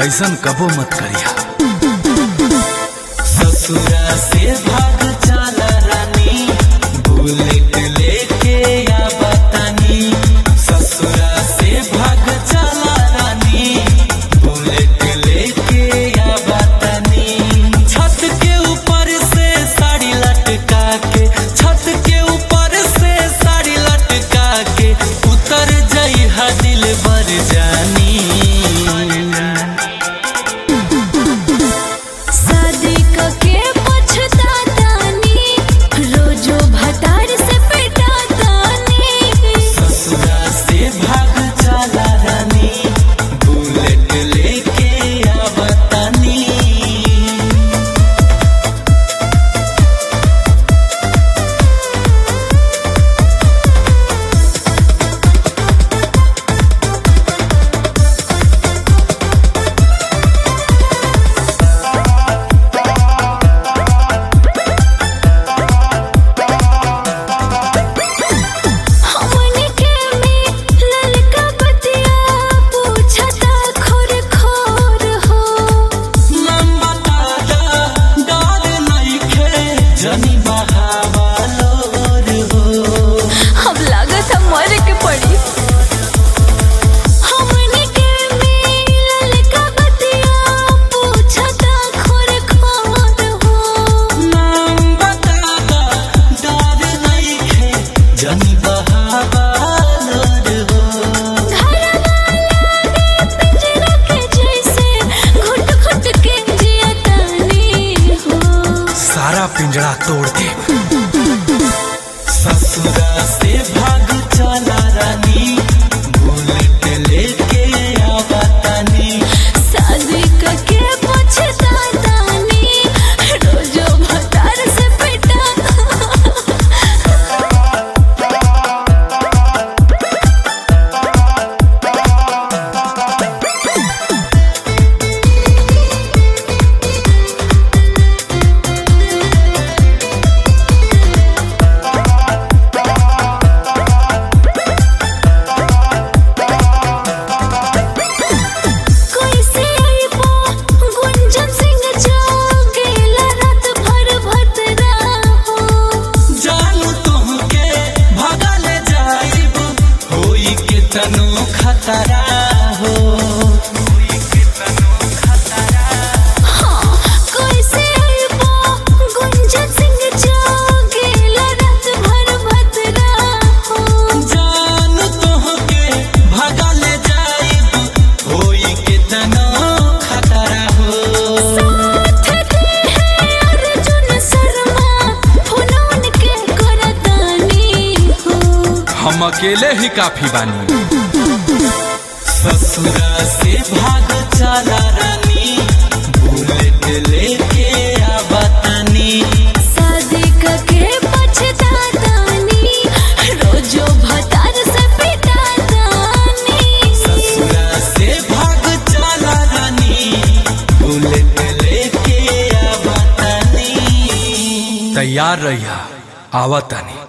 ऐसन कबो मत करिया ससुरा से भाग चला रानी बुलेट लेके या बतानी ससुरा से भाग चला रानी बुलेट लेके या बतानी छत के ऊपर से साड़ी लटका के छत के ऊपर से साड़ी लटका के उतर जाई हा दिल भर जानी शादी के पछतातानी रोजो भतार से पिटातानी ससुरा से भाग चला रानी बुलेट लेके आ बतानी हमनी के में ललका बतिया पूछता खोर खोर हो लंबा ताजा डर नइखे जनी बहावलोर हो अब लागत है मर के पड़ी हमनी के में ललका बतिया पूछता खोर खोर हो लंबा ताजा डर नइखे जनी बहावलोर हो पिंजरा के जैसे घुट घुट के जियतानी हो सारा पिंजरा तोड़ दे ससुरा से भाग चला रानी बुलेट लेके आ बतानी शादी के पछतातानी रोजो भतार से पिटा कैसे आइबो गुंजन सिंह जागेला रात भर भतरा हो जानू तुमके भगल जाइब होई के तनो खतरा हो कैसे आइबो गुंजन सिंह जागेला रात भर भतरा हो जानू तुमके भगल जाइब होई के तनो खतरा हो साथ दे है अर्जुन शर्मा फुलौन के करतानी हो हम अकेले ही काफी बानी ससुरा से भाग चला रानी बुलेट लेके आ बतानी शादी के पछतातानी रोजो भतार से पिटातानी ससुरा से भाग चला रानी बुलेट लेके आ बतानी तैयार रहिया आवतानी